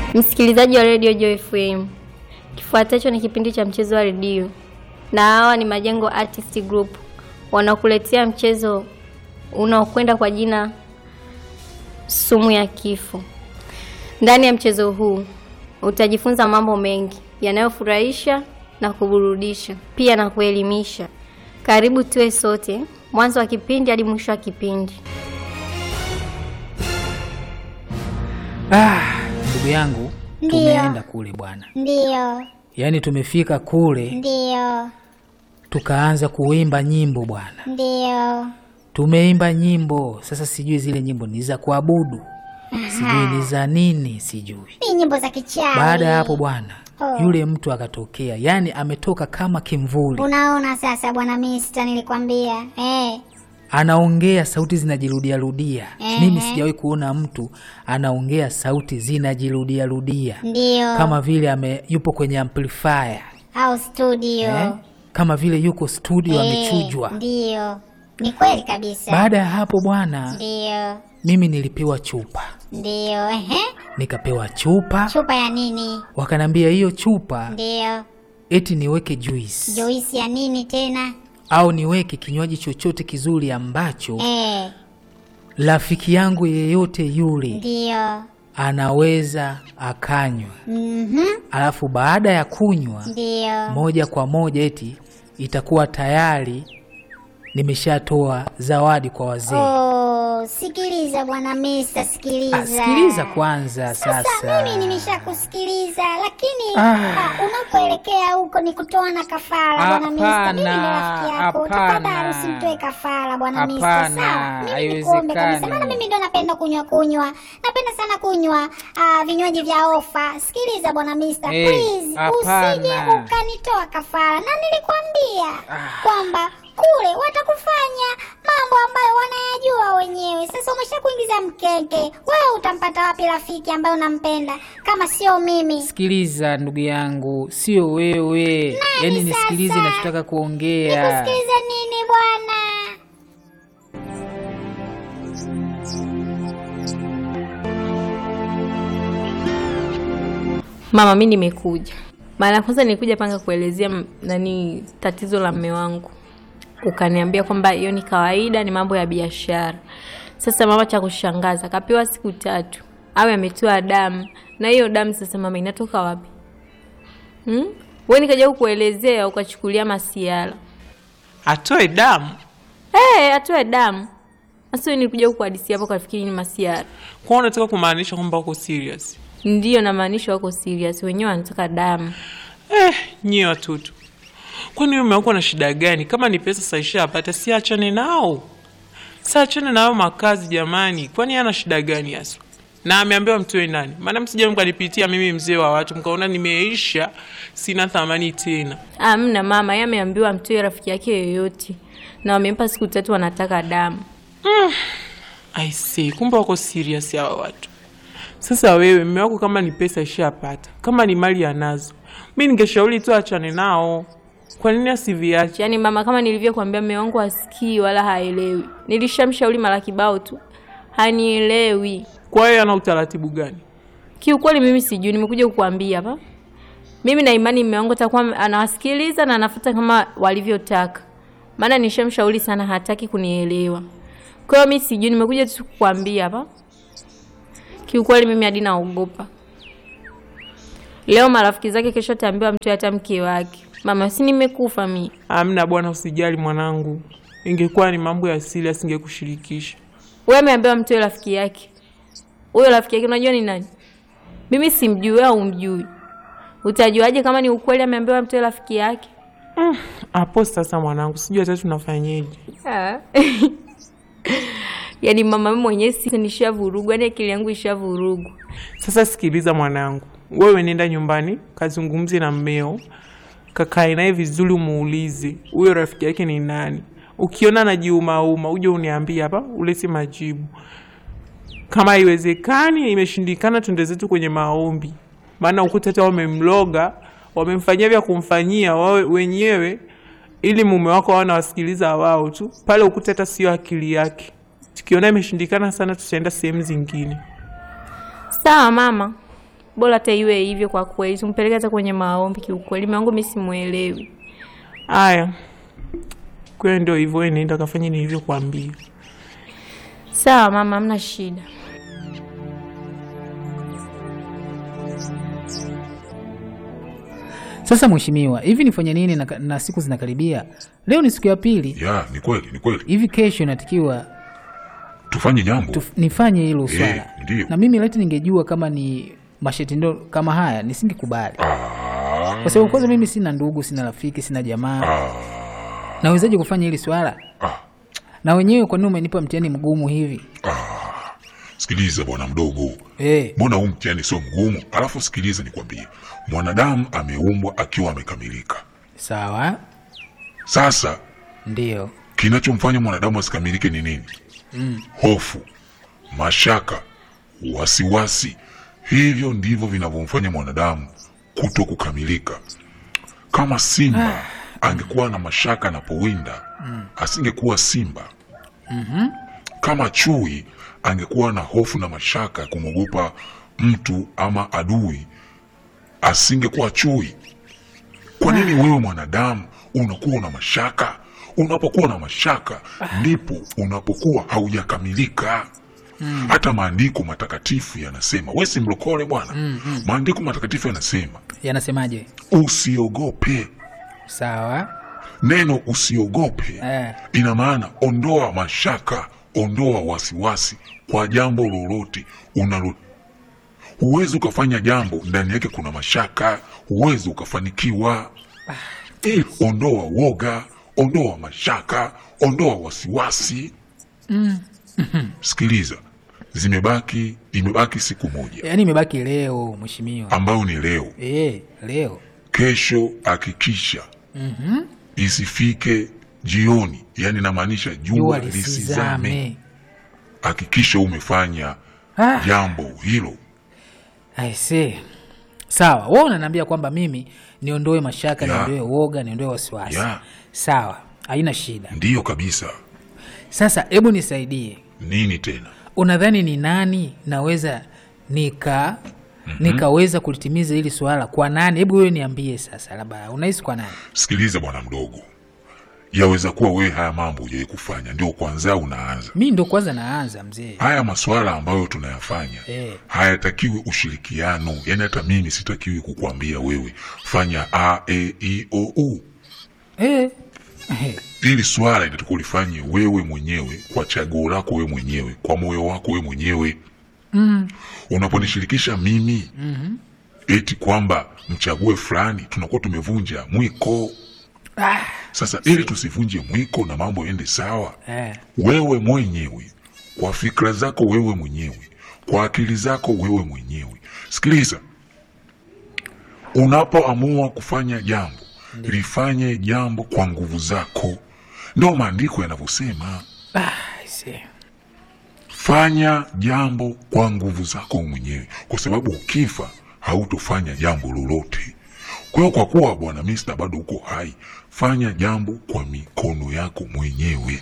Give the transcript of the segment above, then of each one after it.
Msikilizaji wa redio Joy FM, kifuatacho ni kipindi cha mchezo wa redio, na hawa ni Majengo Artist Group wanaokuletea mchezo unaokwenda kwa jina sumu ya kifo. Ndani ya mchezo huu utajifunza mambo mengi yanayofurahisha na kuburudisha, pia na kuelimisha. Karibu tuwe sote mwanzo wa kipindi hadi mwisho wa kipindi. Ah, ndugu yangu, Ndiyo. tumeenda kule bwana, Ndiyo, yaani tumefika kule ndiyo, tukaanza kuimba nyimbo bwana, ndiyo. tumeimba nyimbo. Sasa sijui zile nyimbo ni za kuabudu, sijui ni za nini, sijui. Ni nyimbo za kichawi. Baada ya hapo bwana, Oh. yule mtu akatokea, yaani ametoka kama kimvuli, Unaona sasa bwana Mista, nilikwambia eh. anaongea sauti zinajirudia rudia. Ehe. Mimi sijawahi kuona mtu anaongea sauti zinajirudia rudia Ndiyo, kama vile ame, yupo kwenye amplifier au studio eh? kama vile yuko studio Eh, amechujwa. Ndiyo, ni kweli kabisa. Baada ya hapo bwana, Ndiyo, mimi nilipewa chupa, ndiyo. Ehe, nikapewa chupa, chupa ya nini? wakanambia hiyo chupa Ndiyo, eti niweke juice juisi ya nini tena? au niweke kinywaji chochote kizuri ambacho Eh, rafiki yangu yeyote yule ndiyo. anaweza akanywa, Mhm, alafu baada ya kunywa ndiyo. moja kwa moja eti itakuwa tayari nimeshatoa zawadi kwa wazee. Oh, sikiliza bwana Mista, sikiliza. Ah, sikiliza kwanza Sasa sasa. mimi nimeshakusikiliza, lakini Ah. ah, unapoelekea huko ni kutoa na kafara bwana Mista. Mimi ni rafiki yako, hapana. tafadhali usimtoe kafara bwana Mista, Hapana, sawa? Mimi nikuombe kabisa, haiwezekani. maana mimi ndo napenda kunywa kunywa, napenda sana kunywa ah, vinywaji vya ofa. Sikiliza bwana Mista, Eh, please hapana. usije ukanitoa kafara, na nilikwambia kwamba kule watakufanya mambo ambayo wanayajua wenyewe. Sasa umesha kuingiza mkeke, wewe utampata wapi rafiki ambaye unampenda kama sio mimi? Sikiliza ndugu yangu, sio wewe. Yaani nisikilize sasa? nachotaka kuongea. Nikusikilize nini bwana? Mama, mi nimekuja. Mara ya kwanza nilikuja panga kuelezea m- nani tatizo la mme wangu, ukaniambia kwamba hiyo ni kawaida, ni mambo ya biashara. Sasa mama, cha kushangaza kapewa siku tatu awe ametoa damu, na hiyo damu sasa mama inatoka wapi? Hmm? We nikaja kukuelezea ukachukulia masiala. atoe damu Hey, atoe damu. Sasa nilikuja kukuhadisia hapo kafikiri ni masiara. kwa unataka kumaanisha kwamba uko serious Ndiyo namaanisha wako serious, wenyewe wanataka damu. eh, nyie watoto kwani wewe umekuwa na shida gani kama ni pesa saisha apata si achane nao si achane nayo makazi jamani kwani ana shida gani hasa na ameambiwa mtoe nani maana msija mkanipitia mimi mzee wa watu mkaona nimeisha sina thamani tena Amna mama, yeye ameambiwa mtoe rafiki yake yoyote, na wamempa siku tatu, wanataka damu. I see, kumbe wako serious hawa watu. Sasa wewe mume wako kama ni pesa ishapata, kama ni mali anazo, mi ningeshauri tu achane nao. Kwa nini asiviache? Yaani mama, kama nilivyokuambia, mume wangu hasikii wala haelewi. Nilishamshauri mara kibao tu, hanielewi. Kwa hiyo ana utaratibu gani? Kiukweli mimi sijui, nimekuja kukuambia hapa. Mimi na imani mume wangu atakuwa anawasikiliza na anafuata kama walivyotaka, maana nishamshauri sana, hataki kunielewa. Kwa hiyo mimi sijui, nimekuja tu kukuambia hapa. Kiukweli mimi hadi naogopa. Leo marafiki zake, kesho ataambiwa mtu hata mke wake. Mama, si nimekufa mi. Amna bwana, usijali mwanangu, ingekuwa ni mambo ya serious singekushirikisha. Wewe ameambiwa mtoe rafiki yake. Huyo rafiki yake unajua ni nani? Mimi simjui, wewe umjui. Utajuaje kama ni ukweli ameambiwa mtoe rafiki yake? Hapo sasa mwanangu, sijui hata tunafanyeje. Yaani mama mimi mwenyewe si nishavurugwa, yaani akili yangu ishavurugwa. Sasa sikiliza mwanangu, wewe nenda nyumbani kazungumze na mmeo, kakae naye vizuri, umuulize huyo rafiki yake ni nani. Ukiona anajiumauma uje uniambie hapa, ulete majibu. Kama haiwezekani, imeshindikana, twende zetu kwenye maombi, maana ukuta hata wamemloga, wamemfanyia vya kumfanyia wawe wenyewe, ili mume wako awe anawasikiliza wao tu pale. Ukuta hata sio akili yake. Tukiona imeshindikana sana, tutaenda sehemu zingine. Sawa mama, bora hata iwe hivyo kwa kweli, tumpeleke hata kwenye maombi. Kiukweli mume wangu mimi simuelewi. Haya, kwa ndio hivyo, wewe nenda kafanye nilivyokuambia. Sawa mama, hamna shida. Sasa mheshimiwa, hivi nifanye nini na, na siku zinakaribia? Leo ni siku ya pili, ya ni kweli ni kweli hivi kesho inatakiwa tufanye jambo tuf, nifanye hilo swala ndio. na mimi leti ningejua kama ni mashetindo kama haya nisingekubali, Ah, kwa sababu kwanza mimi sina ndugu, sina rafiki, sina jamaa. ah, Nawezaje kufanya hili swala? ah. Na wenyewe kwa nini umenipa mtihani mgumu hivi? sikiliza bwana mdogo Eh, mbona huu mtihani sio mgumu alafu sikiliza nikwambie mwanadamu ameumbwa akiwa amekamilika sawa, sasa ndio kinachomfanya mwanadamu asikamilike ni nini hofu mashaka wasiwasi hivyo ndivyo vinavyomfanya mwanadamu kuto kukamilika kama simba angekuwa na mashaka anapowinda asingekuwa simba kama chui angekuwa na hofu na mashaka ya kumwogopa mtu ama adui asingekuwa chui kwa nini wewe mwanadamu unakuwa una mashaka unapokuwa na mashaka ndipo unapokuwa haujakamilika hata maandiko matakatifu yanasema we si mlokole bwana maandiko matakatifu yanasema yanasemaje? usiogope Sawa, neno usiogope eh, ina maana ondoa mashaka ondoa wasiwasi kwa jambo lolote unalo huwezi ukafanya jambo ndani yake kuna mashaka huwezi ukafanikiwa Eh, ondoa woga ondoa mashaka ondoa wasiwasi sikiliza zimebaki imebaki siku moja yaani imebaki leo mheshimiwa. ambayo ni leo Eh, leo kesho hakikisha isifike jioni yani namaanisha jua jua lisizame lisizame. hakikisha umefanya Ah. jambo hilo I see. Sawa, wewe unaniambia kwamba mimi niondoe mashaka, Ya. niondoe woga, niondoe wasiwasi. Ya. Sawa, haina shida. ndiyo kabisa Sasa hebu nisaidie, nini tena unadhani ni nani naweza nika nikaweza kulitimiza hili swala kwa nani? Hebu wewe niambie sasa, labda unahisi kwa nani? sikiliza bwana mdogo yaweza kuwa wewe haya mambo hujawahi kufanya ndio kwanza unaanza Mi ndo kwanza naanza mzee. haya maswala ambayo tunayafanya Eh. hayatakiwi ushirikiano yani hata mimi sitakiwi kukuambia wewe fanya a e i o u Eh. Eh. hili swala inatakiwa ulifanye wewe mwenyewe kwa chaguo lako wewe mwenyewe kwa moyo wako wewe mwenyewe mm. unaponishirikisha mimi mm-hmm. eti kwamba mchague fulani tunakuwa tumevunja mwiko Ah. sasa ili tusivunje mwiko na mambo ende sawa Eh. wewe mwenyewe kwa fikra zako wewe mwenyewe kwa akili zako wewe mwenyewe sikiliza unapoamua kufanya jambo lifanye jambo kwa nguvu zako ndo maandiko yanavyosema Ah, I see. fanya jambo kwa nguvu zako mwenyewe kwa sababu ukifa hautofanya jambo lolote kwa hiyo kwa kuwa bwana mista bado uko hai fanya jambo kwa mikono yako mwenyewe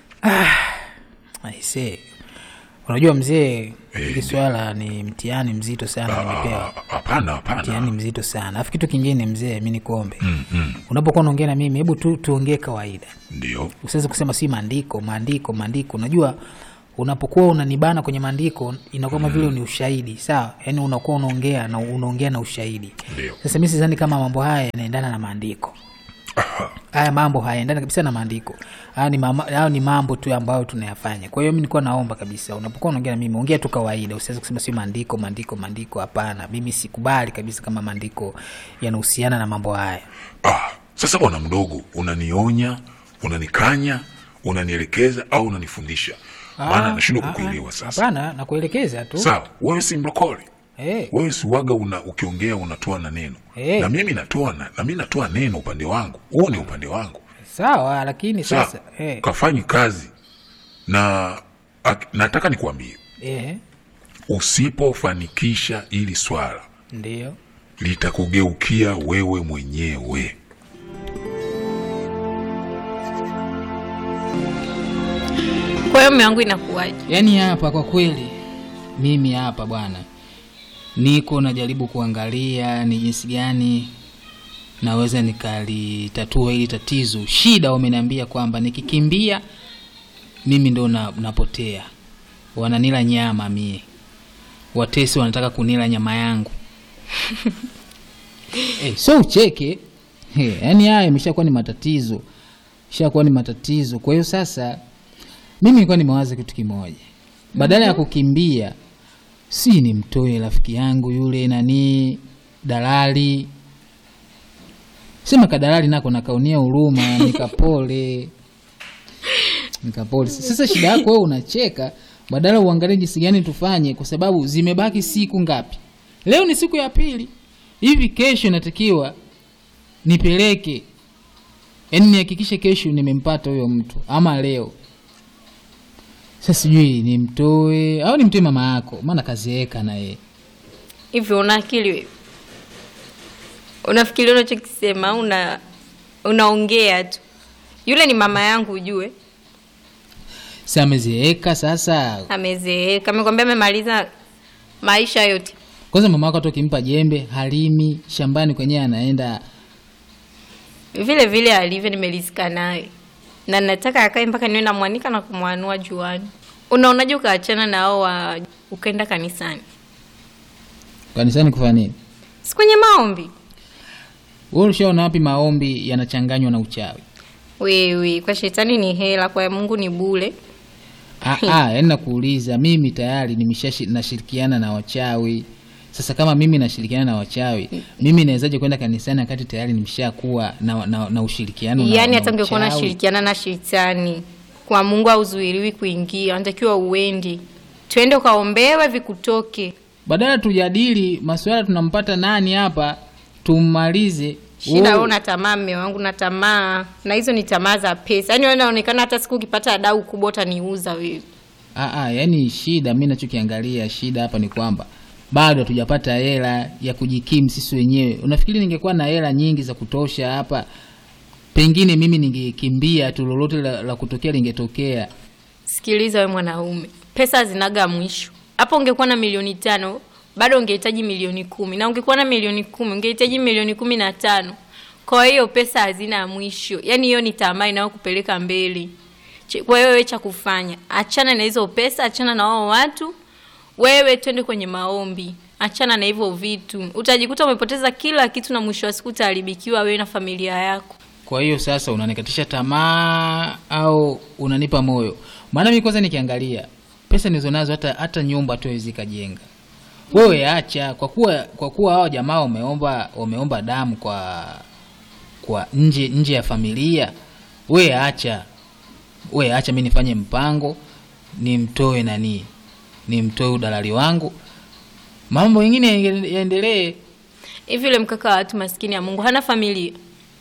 I see. Unajua mzee, hili ndio. swala ni mtihani mzito sana nimepewa. Ah, hapana hapana Mtihani mzito sana. Alafu kitu kingine mzee, mi nikuombe. Unapokuwa unaongea na mimi, hebu tu tuongee kawaida. ndio Usiweze kusema si maandiko, maandiko, maandiko. Unajua unapokuwa unanibana kwenye maandiko inakuwa kama vile ni ushahidi, sawa? Yaani unakuwa unaongea na unaongea na ushahidi. Ndio. Sasa mimi sidhani kama mambo haya yanaendana na maandiko. haya mambo hayaendani kabisa na maandiko haya ni, mama, haya ni mambo tu ambayo tunayafanya kwa hiyo mi nilikuwa naomba kabisa unapokuwa unaongea na mimi ongea tu kawaida usiweze kusema sio maandiko maandiko maandiko hapana mimi sikubali kabisa kama maandiko yanahusiana na mambo haya ah, sasa bwana mdogo unanionya unanikanya unanielekeza au unanifundisha maana nashindwa Ah, kukuelewa ah, sasa hapana nakuelekeza tu sawa wewe si mlokole Eh, wewe si waga una, ukiongea unatoa na neno Eh. na mimi natoa na, na mimi natoa neno upande wangu huo ni upande wangu sawa lakini sawa sasa eh, kafanyi kazi na ak, nataka nikuambie eh, usipofanikisha ili swala ndio litakugeukia wewe mwenyewe Kwa hiyo mume wangu inakuwaje? yaani hapa kwa kweli mimi hapa bwana niko najaribu kuangalia ni jinsi gani naweza nikalitatua hili tatizo. Shida wameniambia kwamba nikikimbia mimi ndo na, napotea, wananila nyama mie, watesi wanataka kunila nyama yangu eh, so ucheke He, yani haya imeshakuwa ni matatizo, ishakuwa ni matatizo. Kwa hiyo sasa mimi nilikuwa nimewaza kitu kimoja, badala ya kukimbia, si nimtoe rafiki yangu yule nani dalali, sema kadalali nako nakaunia huruma, nikapole nikapole. Sasa shida yako wewe unacheka, badala uangalie jinsi gani tufanye, kwa sababu zimebaki siku ngapi? Leo ni siku ya pili, hivi kesho inatakiwa nipeleke, yaani nihakikishe kesho nimempata huyo mtu ama leo. Sasa sijui nimtoe au nimtoe mama yako, maana kazeeka na yeye. Hivyo una akili wewe? Unafikiria unachokisema au una unaongea tu? Yule ni mama yangu ujue, Si amezeeka sasa. amezeeka, amekwambia amemaliza maisha yote. Kwanza mama yako hata ukimpa jembe halimi, shambani kwenyewe anaenda. Vile vile alivyo, nimelizika naye na nataka akae mpaka niwe namwanika na kumwanua juani. Unaonaje ukaachana na hao wa ukaenda kanisani, Kanisani kufanya nini? si kwenye maombi? Wewe ulishaona wapi maombi yanachanganywa na uchawi? Wewe kwa shetani ni hela, kwa Mungu ni bure. Ah, ah, yaani nakuuliza mimi tayari nimesha nashirikiana na wachawi. Sasa kama mimi nashirikiana na wachawi, mimi nawezaje kwenda kanisani wakati tayari nimeshakuwa na, na, na ushirikiano na, Yaani na hata ungekuwa uchawi? unashirikiana na shetani, kwa Mungu hauzuiliwi kuingia, unatakiwa uende, twende ukaombewe vikutoke. Badala tujadili masuala tunampata nani hapa, tummalize. Shida Wewe- wewe una tamaa, mme wangu na tamaa, na hizo ni tamaa za pesa. Yaani wewe unaonekana hata siku ukipata dau kubwa utaniuza wewe. Ah, ah, yani shida mi nachokiangalia shida hapa ni kwamba bado hatujapata hela ya kujikimu sisi wenyewe. Unafikiri ningekuwa na hela nyingi za kutosha hapa, pengine mimi ningekimbia tu, lolote la, la kutokea lingetokea. Sikiliza we mwanaume, pesa hazinaga mwisho. Hapo ungekuwa na milioni tano bado ungehitaji milioni kumi na ungekuwa na milioni kumi ungehitaji milioni kumi na tano Kwa hiyo pesa hazina mwisho, yaani hiyo ni tamaa inayokupeleka mbele. Ch- Kwa hiyo wewe cha kufanya, achana na hizo pesa, achana na wao watu, wewe twende kwenye maombi, achana na hivyo vitu. Utajikuta umepoteza kila kitu na mwisho wa siku utaharibikiwa wewe na familia yako. Kwa hiyo sasa unanikatisha tamaa au unanipa moyo? Maana mimi kwanza nikiangalia pesa nilizo nazo hata hata nyumba tu haiwezi kajenga. Wewe acha kwa kuwa kwa kuwa hao jamaa wameomba wameomba damu kwa kwa nje nje ya familia. Wewe acha. Wewe acha mimi nifanye mpango nimtoe nani? Nimtoe udalali wangu. Mambo mengine yaende- yaendelee. hivi yule mkaka wa watu maskini ya Mungu hana familia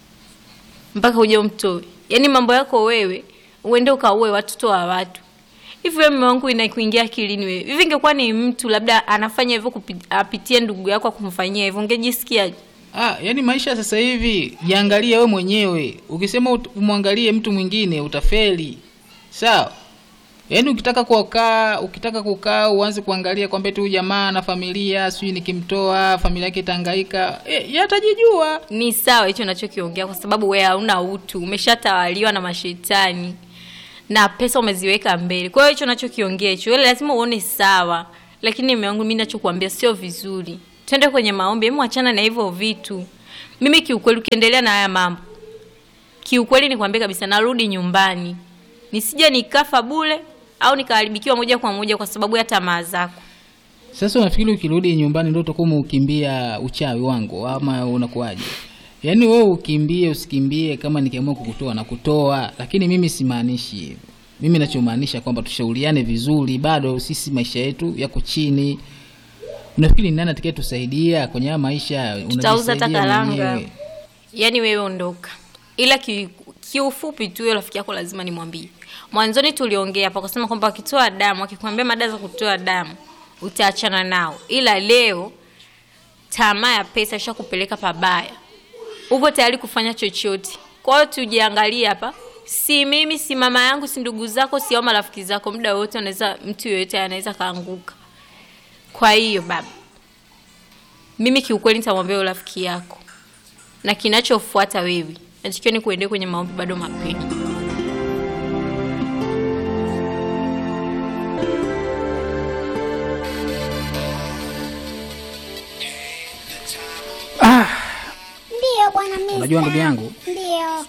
mpaka uje umtoe? Yaani mambo yako wewe uende ukaue watoto wa watu hivi. Wewe mume wangu inakuingia akilini wewe? Hivi ingekuwa ni mtu labda anafanya hivyo kupi- apitie ndugu yako akumfanyia hivyo, ungejisikiaje? Ah, yani maisha sasa hivi jiangalie wewe mwenyewe. Ukisema ut- umwangalie mtu mwingine utafeli. Sawa? Yaani ukitaka kukaa, ukitaka kukaa uanze kuangalia kwamba tu jamaa na familia, sijui nikimtoa familia yake itahangaika. E, yeye atajijua. Ni sawa hicho nachokiongea, kwa sababu wewe hauna utu, umeshatawaliwa na mashetani na pesa umeziweka mbele. Kwa hiyo hicho nachokiongea hicho, wewe lazima uone sawa, lakini mume wangu, mimi nachokuambia sio vizuri. Twende kwenye maombi, hebu achana na hivyo vitu. Mimi kiukweli, ukiendelea na haya mambo, kiukweli nikwambie kabisa, narudi nyumbani, nisije nikafa bule au nikaharibikiwa moja kwa moja kwa sababu ya tamaa zako. Sasa unafikiri ukirudi nyumbani ndio utakuwa umeukimbia uchawi wangu ama unakuwaje? Yaani wewe ukimbie usikimbie, kama nikiamua kukutoa na kutoa, lakini mimi simaanishi hivyo. Mimi nachomaanisha kwamba tushauriane vizuri, bado sisi maisha yetu yako chini. Unafikiri ni nani atakaye tusaidia kwenye haya maisha? Tutauza hata Unajisaidia karanga. mwenyewe. Yaani wewe ondoka, ila ki- kiufupi tu, huyo rafiki yako lazima nimwambie. Mwanzoni tuliongea hapa kusema kwamba wakitoa damu, akikwambia madawa za kutoa damu utaachana nao, ila leo tamaa ya pesa ishakupeleka pabaya, upo tayari kufanya chochote. Kwa hiyo tujiangalie hapa, si mimi, si mama yangu, si ndugu zako, si au marafiki zako, muda wote anaweza, mtu yoyote anaweza kaanguka. Kwa hiyo baba, mimi kiukweli nitamwambia yule rafiki yako, na kinachofuata wewe natakiwa ni kuendea kwenye maombi bado mapema. Ndiyo bwana Mista. Unajua ndugu yangu, Ndiyo.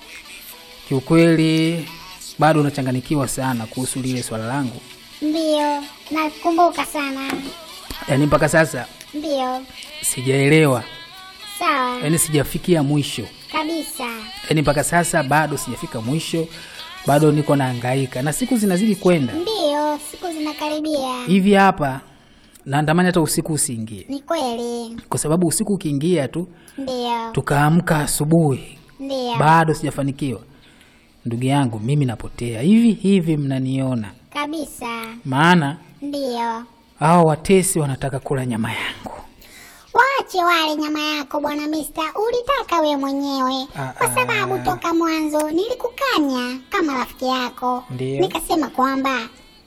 kiukweli bado unachanganikiwa sana kuhusu lile swala langu, Ndiyo. Nakumbuka sana. yaani mpaka sasa Ndiyo. sijaelewa, Sawa. yaani sijafikia mwisho, Kabisa. yaani mpaka sasa bado sijafika mwisho, bado niko nahangaika na siku zinazidi kwenda Ndiyo, siku zinakaribia. hivi hapa, naandamani hata usiku usiingie, Ni kweli. kwa sababu usiku ukiingia tu Ndiyo. tukaamka asubuhi Ndiyo. bado sijafanikiwa, ndugu yangu, mimi napotea hivi hivi, mnaniona? Kabisa. Maana Ndiyo. hao watesi wanataka kula nyama yangu. Waache wale nyama yako bwana Mista, ulitaka we mwenyewe Ah, kwa sababu ah. toka mwanzo nilikukanya kama rafiki yako, Ndiyo. nikasema kwamba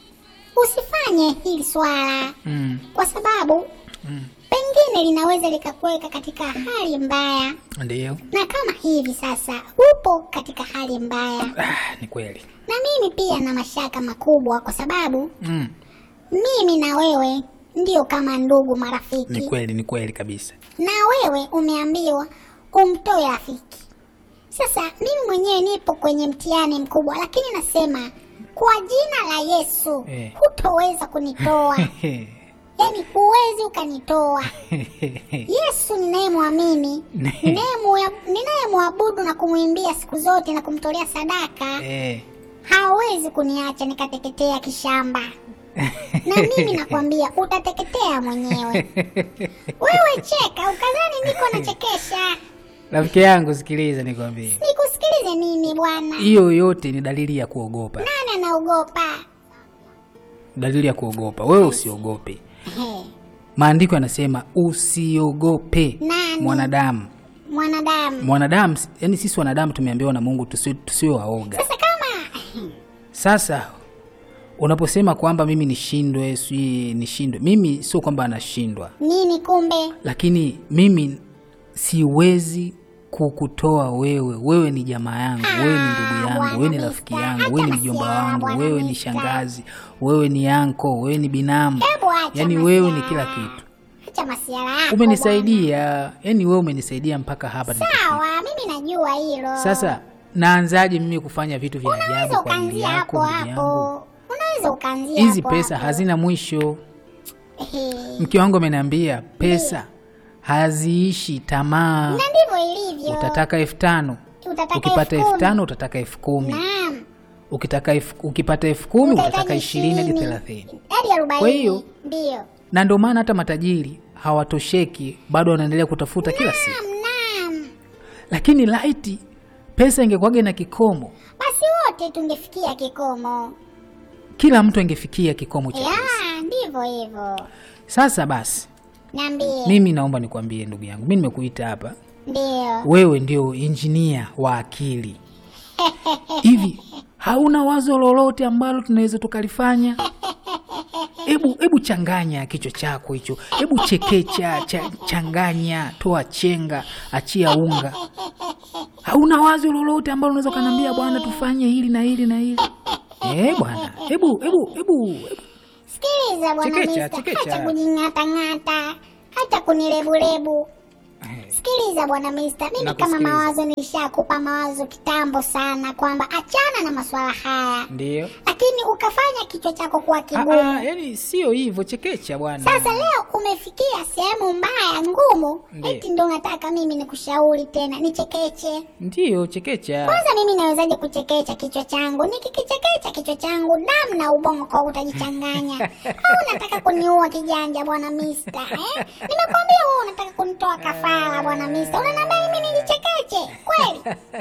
usifanye hili swala Mm, kwa sababu pengine linaweza likakuweka katika hali mbaya, ndiyo. na kama hivi sasa upo katika hali mbaya, Ah, ni kweli. na mimi pia na mashaka makubwa, kwa sababu Mm, mimi na wewe ndio kama ndugu marafiki ni kweli, ni kweli kabisa. na wewe umeambiwa umtoe rafiki. Sasa mimi mwenyewe nipo kwenye mtihani mkubwa, lakini nasema kwa jina la Yesu Eh. hutoweza kunitoa, yaani huwezi ukanitoa. Yesu ninayemwamini, ninayemwa- ninayemwabudu na kumwimbia siku zote na kumtolea sadaka, Eh, hawezi kuniacha nikateketea kishamba. na mimi nakwambia utateketea mwenyewe. Wewe cheka ukadhani niko nachekesha. rafiki yangu, sikiliza nikwambie, Nikusikilize mimi bwana. hiyo yote ni dalili ya kuogopa, Nani anaogopa? dalili ya kuogopa. Wewe usiogope. He, Maandiko yanasema usiogope Nani? mwanadamu. mwanadamu. Mwanadamu, yani sisi wanadamu tumeambiwa na Mungu tusi- tusiwe waoga. Sasa kama Sasa unaposema kwamba mimi nishindwe, sijui nishindwe, mimi sio kwamba anashindwa, nini kumbe? lakini mimi siwezi kukutoa wewe. Wewe ni jamaa yangu, wewe ni ndugu yangu, Bwana wewe ni Mista, rafiki yangu, acha wewe ni mjomba masiara, wangu, Bwana wewe ni Mista. shangazi, wewe ni anko, wewe ni binamu, Hebu acha yaani wewe ni masiara. kila kitu. Acha masiara yako. bwana. Umenisaidia, yaani wewe umenisaidia mpaka hapa nilipofika. Sawa, mimi najua hilo. Sasa naanzaje mimi kufanya vitu vya unaweza ajabu kwa ajili ukaanzia yako hapo ndugu yangu? hapo. Unaweza ukaanzia Hizi hapo pesa hapo. hazina mwisho. Ehe. Mke wangu ameniambia pesa haziishi tamaa. Na ndivyo ilivyo. Utataka elfu tano Utataka ukipata elfu elfu kumi. tano utataka elfu kumi Naam. ukitaka elfu ukipata elfu kumi Utahitaji utataka ishirini hadi ishirini. thelathini Hadi arobaini. Kwa hiyo- ndio. na ndio maana hata matajiri hawatosheki, bado wanaendelea kutafuta kila siku. Naam, naam. Lakini laiti pesa ingekuwaga na kikomo, Basi wote tungefikia kikomo. kila mtu angefikia kikomo cha pesa. Ya, ndivyo hivyo. Sasa basi, Niambie. mimi naomba nikwambie ndugu yangu, mi nimekuita hapa Ndio. wewe ndio injinia wa akili hivi hauna wazo lolote ambalo tunaweza tukalifanya hebu hebu changanya kichwa chako hicho hebu chekecha cha, changanya toa chenga achia unga hauna wazo lolote ambalo unaweza ukaniambia bwana tufanye hili na hili na hili eh bwana hebu hebu hebu hebu. Sikiliza bwana Chekecha, Mista, chekecha. hata kujing'atang'ata, hata kunilebulebu. Sikiliza bwana Mista, mimi kama Nakusikiliza. mawazo nilishakupa mawazo kitambo sana kwamba achana na masuala haya, ndio lakini ukafanya kichwa chako kuwa Ah, kigumu. ah, yani sio hivyo chekecha bwana Sasa leo umefikia sehemu mbaya ngumu, Ndiyo. eti ndo nataka mimi nikushauri tena nichekeche. ndio chekecha Kwanza mimi nawezaje kuchekecha kichwa changu? Nikikichekecha kichwa changu damu na ubongo kwa utajichanganya. Au unataka kuniua kijanja bwana Mista eh? Nimekwambia wewe unataka kunitoa kafara bwana Mista. Unaniambia mimi nijichekeche kweli?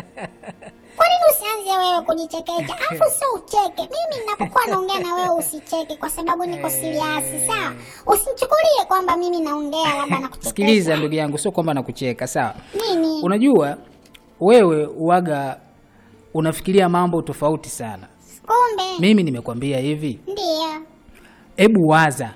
Kwa nini usianze wewe kujichekecha? Alafu sio ucheke. Mimi ninapokuwa naongea na wewe usicheke kwa sababu niko serious, sawa? Usinichukulie kwamba mimi naongea labda na kuchekesha. sikiliza ndugu yangu sio kwamba nakucheka sawa Nini? unajua wewe uwaga unafikiria mambo tofauti sana Kumbe mimi nimekwambia hivi ndio. hebu waza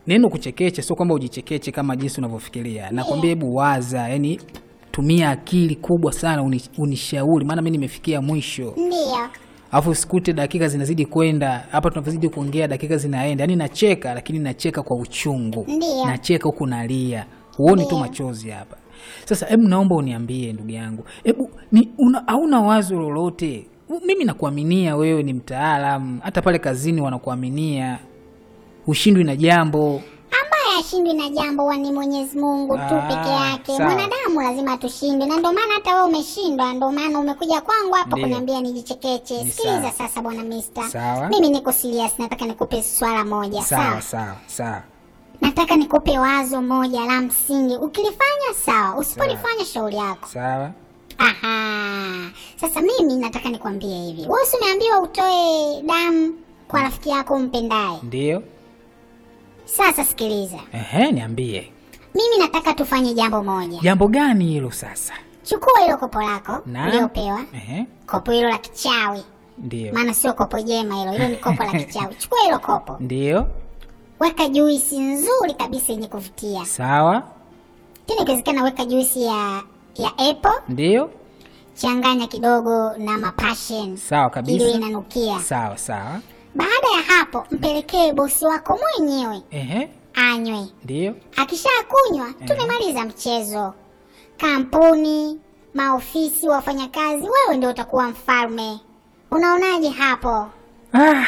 neno kuchekeche sio kwamba ujichekeche kama jinsi unavyofikiria nakwambia hebu waza yani tumia akili kubwa sana uni, unishauri maana mi nimefikia mwisho Ndiyo. alafu usikute dakika zinazidi kwenda hapa tunavyozidi kuongea dakika zinaenda yani nacheka lakini nacheka kwa uchungu Ndiyo. nacheka huku nalia huoni tu Ndiyo. machozi hapa sasa hebu naomba uniambie ndugu yangu hebu ni una, hauna wazo lolote U- mimi nakuaminia wewe ni mtaalam hata pale kazini wanakuaminia ushindwi na jambo ambaye ashindwi na jambo huwa ni Mwenyezi Mungu tu Ah, peke yake. sawa. Mwanadamu lazima tushinde, na ndio maana hata wewe umeshindwa, ndio maana umekuja kwangu hapa Ndiyo. kuniambia nijichekeche. Ni Sikiliza sawa. sasa, bwana Mister, Sawa. mimi niko serious, nataka nikupe swala moja sawa sawa. sawa sawa Nataka nikupe wazo moja la msingi, ukilifanya sawa, usipolifanya shauri yako. sawa Aha, sasa mimi nataka nikwambie hivi, wewe si umeambiwa utoe damu kwa rafiki yako umpendaye. ndio Sasa sikiliza, ehe niambie mimi nataka tufanye jambo moja. jambo gani hilo sasa Chukua hilo kopo lako Naam. uliopewa, ehe kopo hilo la kichawi, ndio maana sio kopo jema hilo, hilo ni kopo la kichawi. Chukua hilo kopo, ndio weka juisi nzuri kabisa yenye kuvutia, sawa tena ikiwezekana weka juisi ya ya apple, ndio changanya kidogo na mapassion sawa ili kabisa inanukia. sawa sawa Baada ya hapo, mpelekee bosi wako mwenyewe ehe anywe. ndio Akishakunywa tumemaliza mchezo. Kampuni, maofisi, wafanyakazi, wewe ndio utakuwa mfalme. Unaonaje hapo? ah.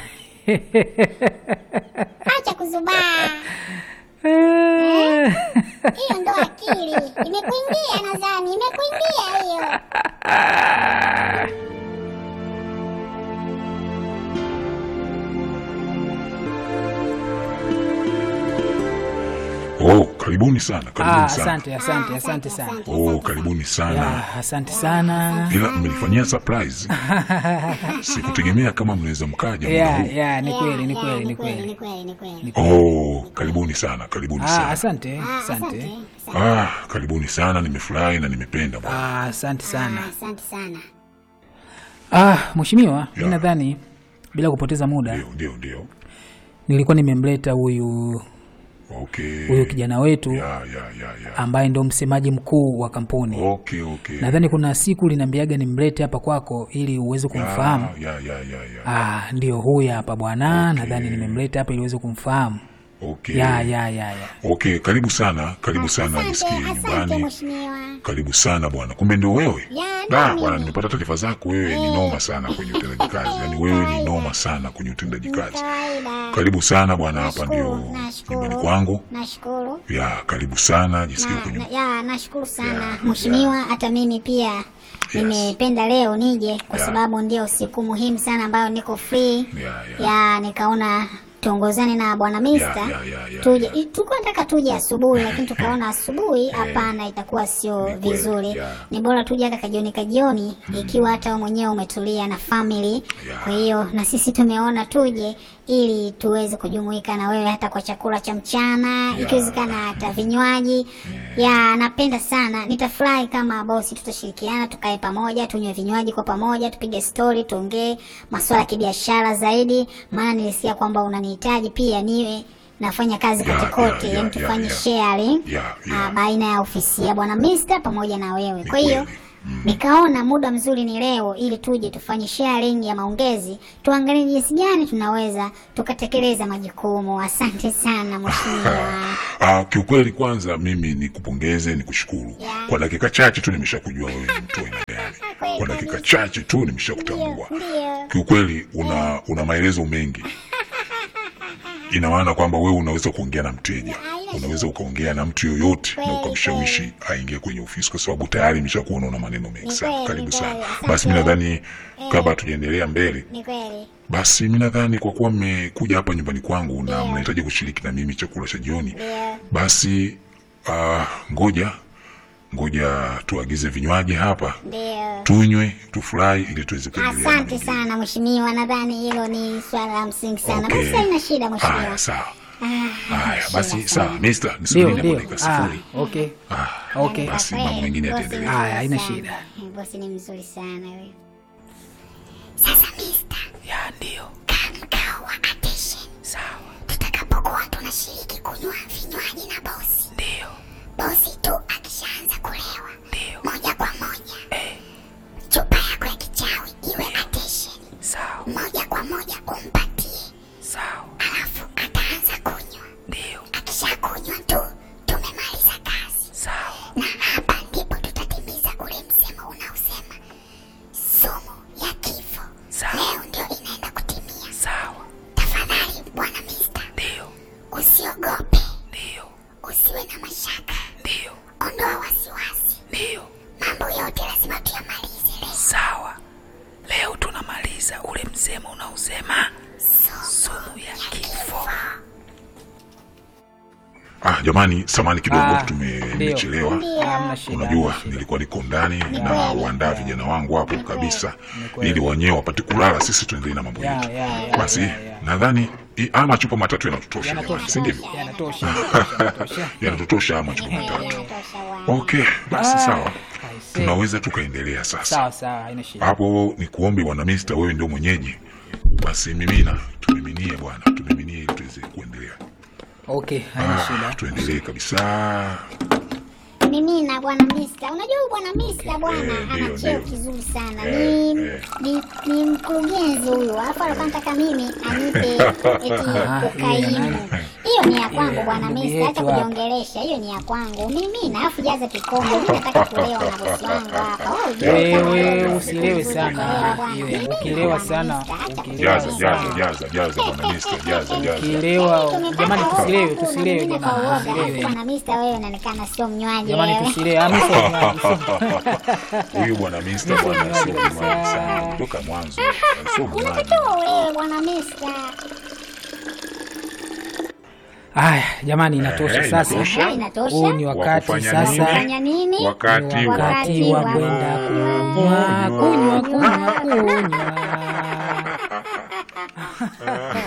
Acha kuzubaa, hiyo ndo akili imekuingia. Nadhani imekuingia hiyo. Oh, karibuni sana, ah, karibuni sana. asante asante Ah, asante sana asante, Oh, karibuni sana. ya, asante sana Ila mmenifanyia surprise. Sikutegemea kama mnaweza mkaja muda ya, huu. ya, ni Ya, kweli ni ya, kweli ni ni kweli, kweli ni kweli, ni kweli. Oh, karibuni sana, karibuni ah, sana. asante Ah, asante asante, asante. Ah, karibuni sana, nimefurahi na nimependa bwana. ah, asante sana Ah, asante sana. ah, mheshimiwa mi Ya. nadhani bila kupoteza muda Ndio, ndio, ndio. nilikuwa nimemleta huyu Okay. huyu kijana wetu Ya, ya, ya, ya. ambaye ndo msemaji mkuu wa kampuni Okay, okay. nadhani kuna siku linaambiaga nimlete hapa kwako ili uweze kumfahamu Ya, ya, ya, ya, ya. ah, ndio huyu hapa bwana Okay. nadhani nimemleta hapa ili uweze kumfahamu Okay. ya ya ya ya Okay, karibu sana, karibu sana Asante, nisikie asante nyumbani. mheshimiwa. Karibu sana bwana. Kumbe ndio wewe? Ya, Da, ndio bwana mimi. nimepata taarifa zako wewe ni noma sana kwenye utendaji kazi. Yaani wewe ni noma sana kwenye utendaji kazi. Kawaida. Karibu sana bwana, hapa Nashukuru, ndio nashukuru. nyumbani kwangu. Nashukuru. Ya, karibu sana, jisikie Na, kwenye na, ya nashukuru sana Yeah, mheshimiwa, hata mimi pia nimependa leo nije kwa Yeah. sababu ndio siku muhimu sana ambayo niko free Yeah, yeah. ya nikaona tuongozane na bwana Mister Yeah, yeah, yeah, yeah, tuje yeah. i- tulikuwa nataka tuje asubuhi lakini tukaona asubuhi hapana itakuwa sio Ni kweli, vizuri yeah. ni bora tuje hata kajioni kajioni ikiwa hata wewe mwenyewe umetulia na family Yeah. kwa hiyo na sisi tumeona tuje ili tuweze kujumuika na wewe hata kwa chakula cha mchana ikiwezekana hata vinywaji ya napenda sana nitafurahi kama bosi tutashirikiana tukae pamoja tunywe vinywaji kwa pamoja tupige stori tuongee masuala ya kibiashara zaidi maana nilisikia kwamba unanihitaji pia niwe nafanya kazi Yeah, kote kote yeah, yani yeah, tufanye yeah. sharing Yeah, ah, yeah. baina ya ofisi ya bwana Mister pamoja na wewe kwa hiyo kweli. nikaona muda mzuri ni leo ili tuje tufanye sharing ya maongezi tuangalie jinsi gani tunaweza tukatekeleza majukumu asante sana mheshimiwa Ah, kiukweli kwanza mimi nikupongeze nikushukuru. Yeah. Kwa dakika chache tu nimeshakujua wewe ni mtu aina gani. Kwa dakika chache tu nimeshakutambua. ndio Kiukweli una una maelezo mengi. Ina maana kwamba wewe unaweza kuongea na mteja, unaweza ukaongea na mtu yoyote na Kweli, ukamshawishi aingie kwenye ofisi, kwa sababu tayari nimeshakuona una maneno mengi Ni sana. kweli, Karibu ni sana. kweli. Asante. Basi mimi nadhani kabla tujaendelea mbele, ni kweli basi mimi nadhani kwa kuwa mmekuja hapa nyumbani kwangu na mnahitaji kushiriki na mimi chakula cha jioni, ndio basi ah, ngoja ngoja tuagize vinywaji hapa ndio tunywe tufurahi ili tuweze kuendelea na asante mengine. sana mheshimiwa nadhani hilo ni swala la msingi sana Okay. basi haina shida haya mheshimiwa sawa Ah, haya shida basi sana. sawa mister ndio nisubiri hapo ndio dakika ah, sifuri okay Ah, okay basi Kwa mambo kweli, mengine bosi yataendelea ni Haya, haina mzuri shida. sana. bosi ni mzuri sana huyo sasa mister ya ndio mkao wa attention sawa tutakapokuwa tuna wanashiriki kunywa vinywaji na bosi. ndio Bosi tu akishaanza kulewa ndio moja kwa moja chupa yako ya kichawi iwe attention, sawa moja kwa moja umpatie, sawa alafu ataanza kunywa. ndio Akishakunywa tu tumemaliza kazi, sawa na hapa ndipo tutatimiza ule msemo unaosema sumu ya kifo Sawa. leo ndio inaenda kutimia. sawa Tafadhali bwana Mista, ndio usiogope, ndio usiwe na mashaka, ndio ondoa wasiwasi, ndio mambo yote lazima tuyamalize leo. sawa leo tunamaliza ule msemo unaosema sumu ya kifo Ah, jamani, samani kidogo, Ah, tumechelewa. hamna shida Unajua, hamna shida. nilikuwa niko ndani na waandaa vijana wangu hapo kabisa, kweli. ili wenyewe wapate kulala, sisi tuendelee na mambo Ya, yetu. ya, ya, Basi ya, ya. nadhani i- haya machupa matatu yanatutosha, Yanatosha. si ndivyo? yanatosha yanatosha, yanatosha. Yanatutosha haya machupa matatu. Yanatosha bwana. Okay, basi sawa, Aise. tunaweza tukaendelea sasa. sawa sawa haina shida Hapo ni kuombe bwana Mista, wewe ndio mwenyeji, basi mimina, tumiminie bwana, tumiminie ili tuweze kuendelea. okay haina Ah, shida tuendelee kabisa. Mimi na bwana Mista, unajua huyu bwana Mista bwana Eh, ana ndio, cheo ndio. kizuri sana, Eh, ni, eh. ni ni mkurugenzi huyu, alafu alikuwa anataka mimi anipe eti Ah, ukaimu. Hiyo ni ya kwangu bwana ndugu Mista, acha yetu hapa. kujiongelesha, hiyo ni ya kwangu mimi, na alafu jaza kikombe. Mimi nataka kulewa na bosi wangu hapa. Wewe ujue wewe kama usilewe vizuri sana kulewa bwana. Iwe, Mimi ukilewa bwana sana Mista, acha ukilewa Jaza, kulewa jaza, sana. jaza, jaza bwana Mista, jaza, jaza. ukilewa jamani tusilewe Hakuna, tusilewe mimi jamani kwa uoga. tusilewe Bwana Mista, wewe unaonekana sio mnywaji jamani wewe. tusilewe Ah, mimi sio mnywaji, sio- Huyu bwana Mista bwana sio mnywaji sana toka mwanzo, sio mnywaji. Unatakiwa ulewe bwana Mista. haya jamani inatosha Eh, sasa inatosha. Ah, Inatosha. huu ni wakati Wakufanya sasa nini? Fanya nini? Wakati ni wa wakati wa kwenda kunywa kunywa kunywa kunywa